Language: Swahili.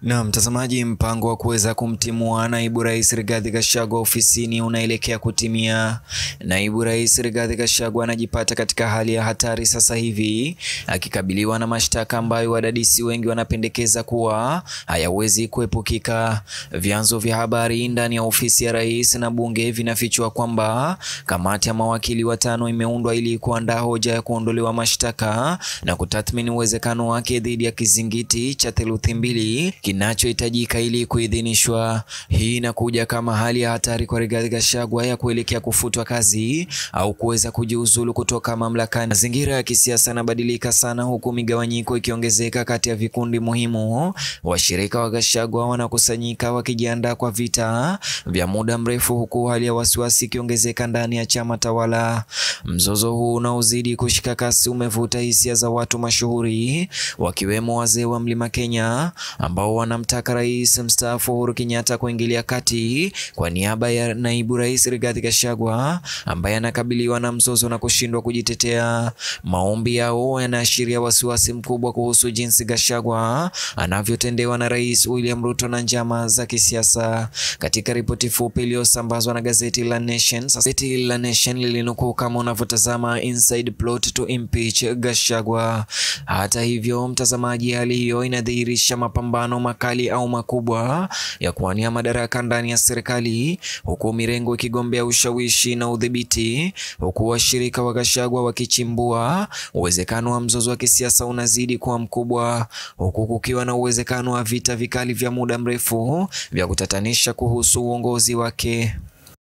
Na mtazamaji, mpango wa kuweza kumtimua naibu rais Rigathi Gachagua ofisini unaelekea kutimia. Naibu rais Rigathi Gachagua anajipata katika hali ya hatari sasa hivi akikabiliwa na mashtaka ambayo wadadisi wengi wanapendekeza kuwa hayawezi kuepukika. Vyanzo vya habari ndani ya ofisi ya rais na bunge vinafichua kwamba kamati ya mawakili watano imeundwa ili kuandaa hoja ya kuondolewa mashtaka na kutathmini uwezekano wake dhidi ya kizingiti cha theluthi mbili kinachohitajika ili kuidhinishwa. Hii inakuja kama hali ya hatari kwa Rigathi Gachagua ya kuelekea kufutwa kazi au kuweza kujiuzulu kutoka mamlakani. Mazingira ya kisiasa yanabadilika sana, huku migawanyiko ikiongezeka kati ya vikundi muhimu. Washirika wa Gachagua wanakusanyika wakijiandaa kwa vita vya muda mrefu, huku hali ya wasiwasi ikiongezeka ndani ya chama tawala. Mzozo huu unaozidi kushika kasi umevuta hisia za watu mashuhuri wakiwemo wazee wa Mlima Kenya ambao wanamtaka rais mstaafu Uhuru Kenyatta kuingilia kati kwa niaba ya naibu rais Rigathi Gachagua ambaye anakabiliwa na mzozo na kushindwa kujitetea. Maombi yao yanaashiria wasiwasi mkubwa kuhusu jinsi Gachagua anavyotendewa na rais William Ruto na njama za kisiasa. Katika ripoti fupi iliyosambazwa na gazeti la Nation, gazeti la Nation lilinukuu kama unavyotazama inside plot to impeach Gachagua. Hata hivyo, mtazamaji, hali hiyo inadhihirisha mapambano makali au makubwa ya kuwania madaraka ndani ya serikali, huku mirengo ikigombea ushawishi na udhibiti, huku washirika wa Gachagua wakichimbua. Uwezekano wa mzozo wa kisiasa unazidi kuwa mkubwa, huku kukiwa na uwezekano wa vita vikali vya muda mrefu vya kutatanisha kuhusu uongozi wake.